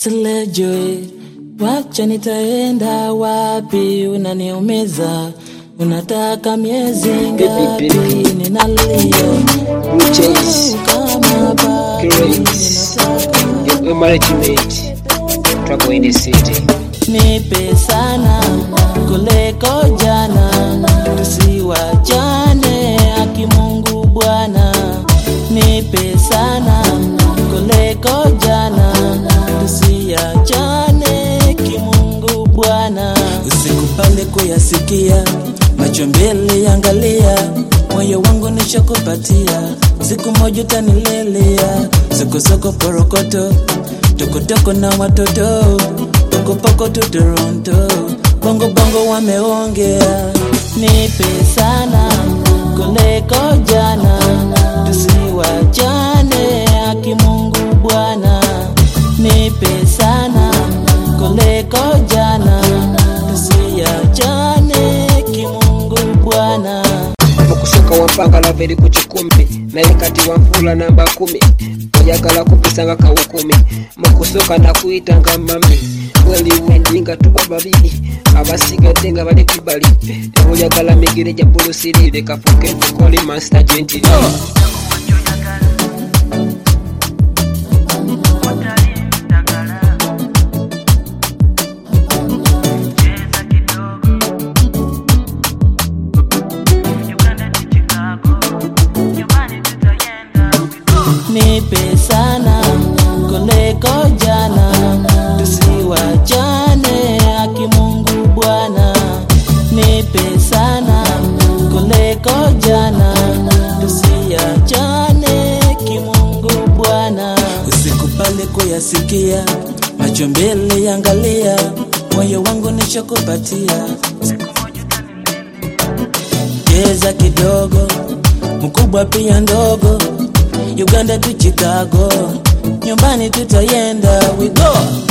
Silejwe, wacha nitaenda wapi? Unaniumiza, unataka miezi ngapi? baby. Ninalia Blue Jays, kama bado Grace, ninataka your marriage mate, trouble in the city. nipe sana kuliko jana, tusiwachane aki Mungu Bwana, nipe sana kuliko jana, tusiachane kimungu Bwana, usikubali kuyasikia macho mbele yangalia, moyo wangu nishakupatia, siku moja utanilelea, sokosoko porokoto tokotoko na watoto pokopoko tu Toronto, bongo bongo wameongea, nipe sana kuliko jana, tusiwachane aki Mungu Bwana, nipe sana kuliko jana, tusiachane kimungu Bwana. mukushoka wampanga laveri kuchikumbi naye kati wa mvula namba kumi oyagala kupisanga kawukumi mukusoka nakuyitanga mami weli wendinga tuba babiri abasigadde nga bali kubali oyagala migire gya bulusirire kafuke tukoli master gentili nipe sana kuliko jana, tusiwachane aki Mungu Bwana, nipe sana kuliko jana, tusiachane kimungu Bwana, usikubali kuyasikia macho mbele yangalia, moyo wangu nishakupatia cheza kidogo, mkubwa pia ndogo, Uganda tu Chicago, nyumbani tutayenda we go